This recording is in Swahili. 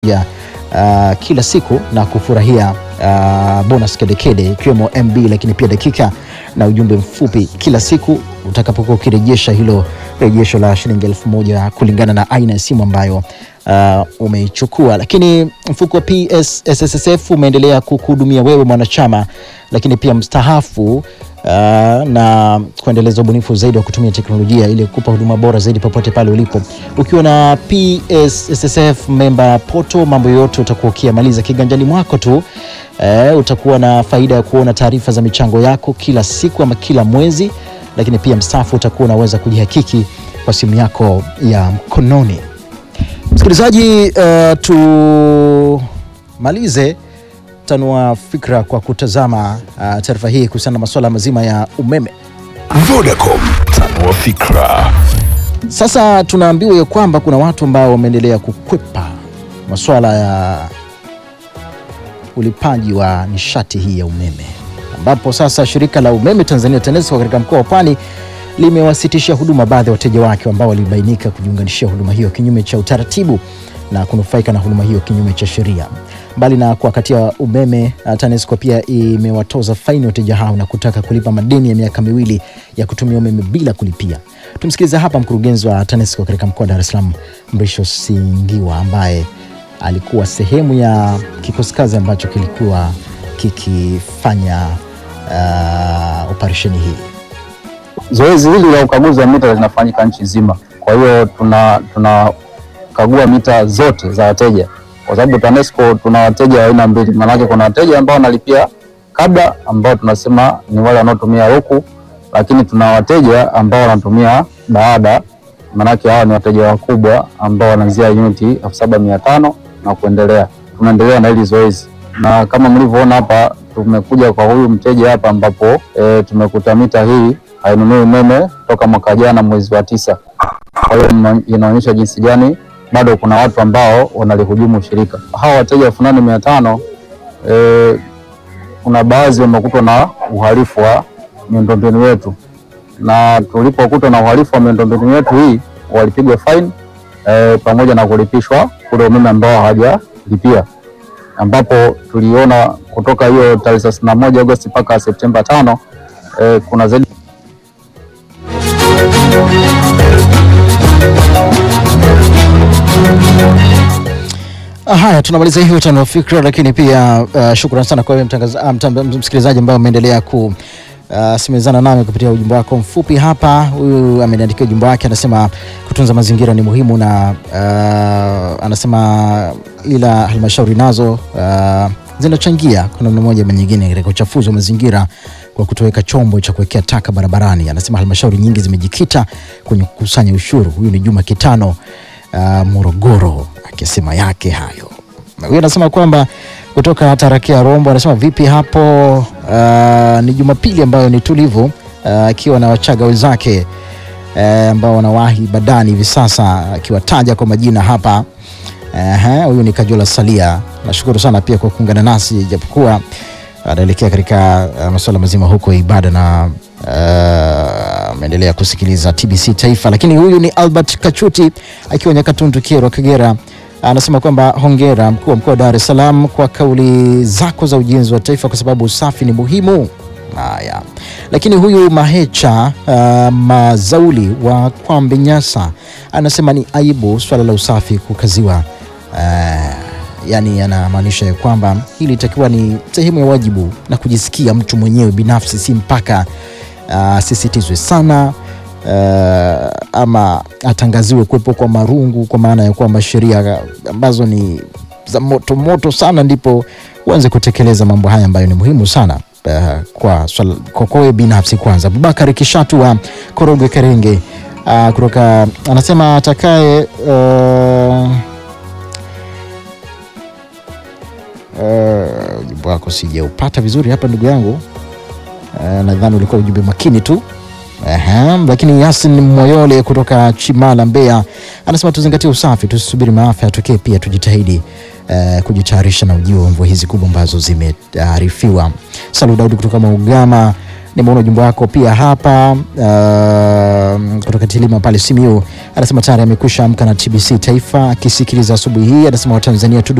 ya uh, kila siku na kufurahia uh, bonus kedekede ikiwemo MB lakini pia dakika na ujumbe mfupi kila siku utakapokuwa ukirejesha hilo rejesho la shilingi elfu moja kulingana na aina ya simu ambayo uh, umeichukua. Lakini mfuko wa PSSSF umeendelea kukuhudumia wewe mwanachama, lakini pia mstahafu uh, na kuendeleza ubunifu zaidi wa kutumia teknolojia ili kupa huduma bora zaidi popote pale ulipo. Ukiwa na PSSSF member poto, mambo yote utakuwa ukiyamaliza kiganjani mwako tu. Eh, utakuwa na faida ya kuona taarifa za michango yako kila siku ama kila mwezi, lakini pia mstaafu utakuwa unaweza kujihakiki kwa simu yako ya mkononi. Msikilizaji, uh, tumalize tanua fikra kwa kutazama uh, taarifa hii kuhusiana na masuala mazima ya umeme. Vodacom, tanua fikra. Sasa tunaambiwa ya kwamba kuna watu ambao wameendelea kukwepa masuala ya ulipaji wa nishati hii ya umeme, ambapo sasa shirika la umeme Tanzania TANESCO katika mkoa wa Pwani limewasitishia huduma baadhi ya wateja wake ambao walibainika kujiunganishia huduma hiyo kinyume cha utaratibu na kunufaika na huduma hiyo kinyume cha sheria. Mbali na kuwakatia umeme, uh, TANESCO pia imewatoza faini wateja hao na kutaka kulipa madeni ya miaka miwili ya kutumia umeme bila kulipia. Tumsikilize hapa mkurugenzi wa TANESCO katika mkoa wa Dar es Salaam, Mrisho Singiwa, ambaye alikuwa sehemu ya kikosi kazi ambacho kilikuwa kikifanya uh, operesheni hii. Zoezi hili la ukaguzi wa mita linafanyika nchi nzima. Kwa hiyo tuna tunakagua mita zote za wateja, kwa sababu TANESCO tuna wateja wa aina mbili. Maanake kuna wateja ambao wanalipia kabla, ambao tunasema ni wale wanaotumia huku, lakini tuna wateja ambao wanatumia baada. Maanake hawa ni wateja wakubwa ambao wanaanzia uniti elfu saba mia tano na kuendelea. Tunaendelea na hili zoezi, na kama mlivyoona hapa, tumekuja kwa huyu mteja hapa, ambapo e, tumekuta mita hii hainunui umeme toka mwaka jana mwezi wa tisa. Kwa hiyo ina- inaonyesha jinsi gani bado kuna watu ambao wanalihujumu shirika. Hawa wateja elfu nane mia tano eh, kuna baadhi wamekutwa na uhalifu wa miundombinu yetu, na tulipokutwa na uhalifu wa miundombinu yetu hii walipigwa fine eh, pamoja na kulipishwa ule umeme ambao hawajalipia, ambapo tuliona kutoka hiyo tarehe thelathini na moja Agosti mpaka Septemba tano eh, kuna zaidi Ah, Haya, tunamaliza hivyo tano wa fikra, lakini pia uh, shukrani sana kwa wewe mtangaza- ah, mtamba- msikilizaji ambaye umeendelea ku uh, simezana nami kupitia ujumbe wako mfupi hapa. Huyu ameniandikia ujumbe wake, anasema kutunza mazingira ni muhimu na uh, anasema ila halmashauri nazo uh, zinachangia kwa namna moja ama nyingine katika uchafuzi wa mazingira kwa kutoweka chombo cha kuwekea taka barabarani. Anasema halmashauri nyingi zimejikita kwenye kukusanya ushuru. Huyu ni Juma Kitano uh, Morogoro akisema yake hayo. Na Huyu anasema kwamba kutoka Tarakia Rombo, anasema vipi hapo? Uh, ni Jumapili ambayo ni tulivu uh, akiwa na Wachaga wenzake eh, ambao wanawahi badani hivi sasa, akiwataja kwa majina hapa. Ehe, Huyu ni Kajola Salia. Nashukuru sana pia kwa kuungana nasi japokuwa anaelekea katika uh, masuala mazima huko ya ibada na uh, ameendelea kusikiliza TBC Taifa. Lakini huyu ni Albert Kachuti akiwa Nyakatundu, Kyerwa, Kagera, anasema kwamba hongera mkuu wa mkoa wa Dar es Salaam kwa kauli zako za ujenzi wa taifa, kwa sababu usafi ni muhimu. Haya, lakini huyu Mahecha uh, Mazauli wa Kwambe Nyasa anasema ni aibu swala la usafi kukaziwa uh, yani anamaanisha ya kwamba hili itakiwa ni sehemu ya wajibu na kujisikia mtu mwenyewe binafsi, si mpaka asisitizwe sana uh, ama atangaziwe kuwepo kwa marungu, kwa maana ya kwamba sheria ambazo ni za moto moto sana ndipo uanze kutekeleza mambo haya ambayo ni muhimu sana uh, kwa swala- kwa kwa wewe binafsi kwanza. Abubakar Kishatu wa Korogwe Kerenge uh, kutoka anasema atakaye uh, Uh, ujumbe wako sijaupata vizuri hapa ndugu yangu. Uh, nadhani ulikuwa ujumbe makini tu. Aha, lakini Yasin Moyole kutoka Chimala Mbeya anasema tuzingatie usafi, tusisubiri maafa yatokee, pia tujitahidi uh, kujitayarisha na ujio wa mvua hizi kubwa ambazo zimearifiwa. Salu Daudi kutoka Maugama Nimeona ujumbe wako pia hapa uh, kutoka Tilima pale Simiu, anasema tayari amekwisha amka na TBC Taifa akisikiliza asubuhi hii. Anasema Watanzania tudu